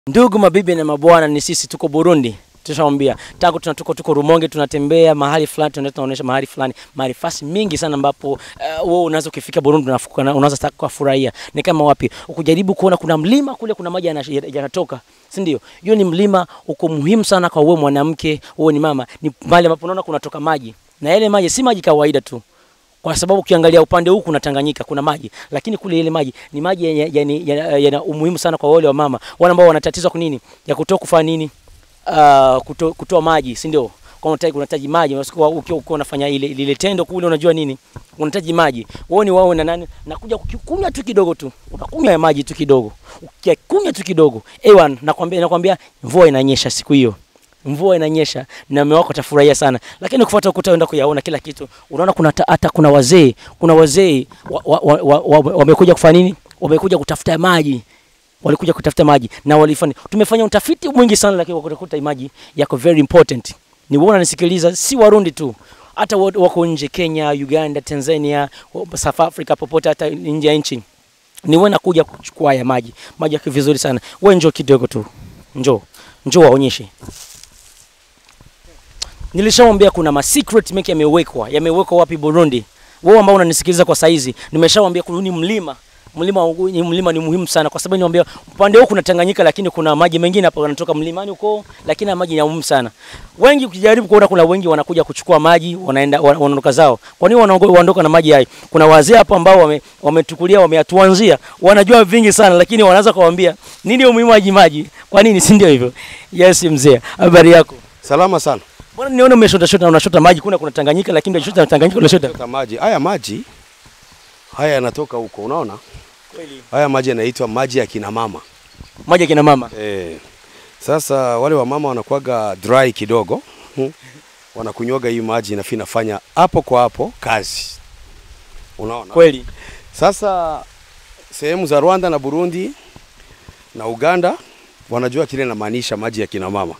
Ndugu mabibi na mabwana, ni sisi tuko Burundi. Tushamwambia tangu tuna tuko tuko Rumonge, tunatembea mahali fulani, tunaenda tunaonyesha mahali fulani, mahali fasi mingi sana ambapo wewe uh, unaweza ukifika Burundi unafuka unaweza taka kufurahia. Ni kama wapi? Ukijaribu kuona kuna mlima kule, kuna maji yana- yanatoka, si ndio? Hiyo ni mlima, uko muhimu sana kwa wewe mwanamke, wewe ni mama, ni mahali ambapo unaona kunatoka maji, na yale maji si maji kawaida tu kwa sababu ukiangalia upande huu kuna Tanganyika, kuna maji, lakini kule ile maji ni maji yana yana- yana- yana umuhimu sana kwa wale wa mama, wale ambao wana tatizo kwa nini ya kutoa kufanya nini, uh, kuto, kutoa maji, si ndio? Kwa unahitaji unahitaji maji, unasikia ukiwa ukiwa unafanya ile lile tendo kule, unajua nini, unahitaji maji. Wewe ni wao na nani, nakuja kukunywa tu kidogo tu, unakunywa ya maji tu kidogo, ukikunywa tu kidogo, ewan, nakwambia nakwambia, mvua inanyesha siku hiyo mvua inanyesha na mume wako atafurahia sana, lakini ukifuata ukuta uenda kuyaona kila kitu, unaona kuna ta- hata kuna wazee kuna wazee wamekuja wa, wa, wa, wa, wamekuja kufanya nini? Wamekuja kutafuta maji, walikuja kutafuta maji na walifanya. Tumefanya utafiti mwingi sana, lakini wakuta maji yako very important. Ni wewe unanisikiliza, si Warundi tu hata wa- wako nje, Kenya, Uganda, Tanzania, South Africa, popote hata nje ya nchi ni wewe nakuja kuchukua haya maji. Maji yako vizuri sana. Wewe njoo kidogo tu, njoo njoo waonyeshe. Nilishamwambia kuna ma secret make yamewekwa. Yamewekwa wapi Burundi? Wewe ambao unanisikiliza kwa saizi, nimeshamwambia kuna ni mlima. Mlima huu- ni mlima ni muhimu sana kwa sababu niambia upande huu kuna Tanganyika lakini kuna maji mengine hapa yanatoka mlimani huko lakini haya maji ni ya muhimu sana. Wengi ukijaribu kuona kuna wengi wanakuja kuchukua maji wanaenda wana- wanaondoka zao. Kwa nini wanaongo- wanaondoka na maji hayo? Kuna wazee hapo ambao wame- wametukulia wameyatuanzia, wanajua vingi sana lakini wanaanza kuwaambia nini umuhimu wa maji maji? Kwa nini si ndio hivyo? Yes mzee, habari yako? Salama sana. Mbona niona umeshota shota unashota maji kuna kuna Tanganyika lakini unashota Tanganyika unashota. Chota maji. Haya maji haya yanatoka huko, unaona? Kweli. Haya maji yanaitwa maji ya kina mama. Maji ya kina mama. Eh. Sasa wale wa mama wanakuwaga dry kidogo. Hmm. Wanakunywaga hii maji na inafanya hapo kwa hapo kazi. Unaona? Kweli. Sasa sehemu za Rwanda na Burundi na Uganda wanajua kile namaanisha maji ya kina mama.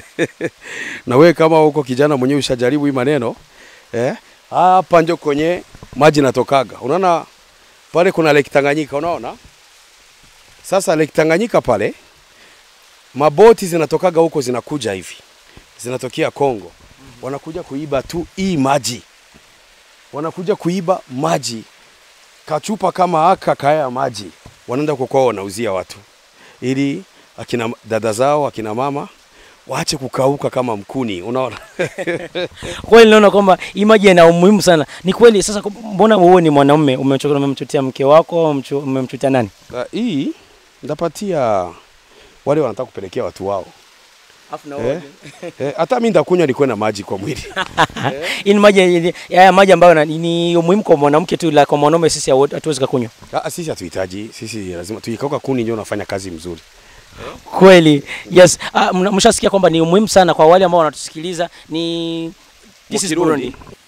na wewe kama huko kijana mwenyewe ushajaribu hii maneno eh, hapa ndio kwenye maji natokaga. Unaona pale kuna Lake Tanganyika, unaona? Sasa Lake Tanganyika pale maboti zinatokaga huko zinakuja hivi, zinatokea Kongo, wanakuja kuiba tu hii maji, wanakuja kuiba maji kachupa kama aka kaya maji wanaenda kwa kwao wanauzia watu, ili akina dada zao akina mama waache kukauka kama mkuni, unaona? Kweli naona kwamba hii maji ina umuhimu sana. Ni kweli sasa mbona wewe ni mwanaume umemchoka umemchutia mke wako au umemchu- umemchutia nani? Uh, hii ndapatia wale wanataka kupelekea watu wao Afu na eh, eh, hata mimi ndakunywa nikuwe na maji kwa mwili Hii ni maji haya maji ambayo na- ni umuhimu kwa mwanamke tu la kwa mwanaume sisi hawo- hatuwezi kukunywa. Ah, sisi hatuhitaji, sisi lazima tuikauka kuni ndio unafanya kazi mzuri. Kweli. Yes. Ah, mna- mshasikia kwamba ni umuhimu sana kwa wale ambao wanatusikiliza ni This is Mukirundi. Burundi.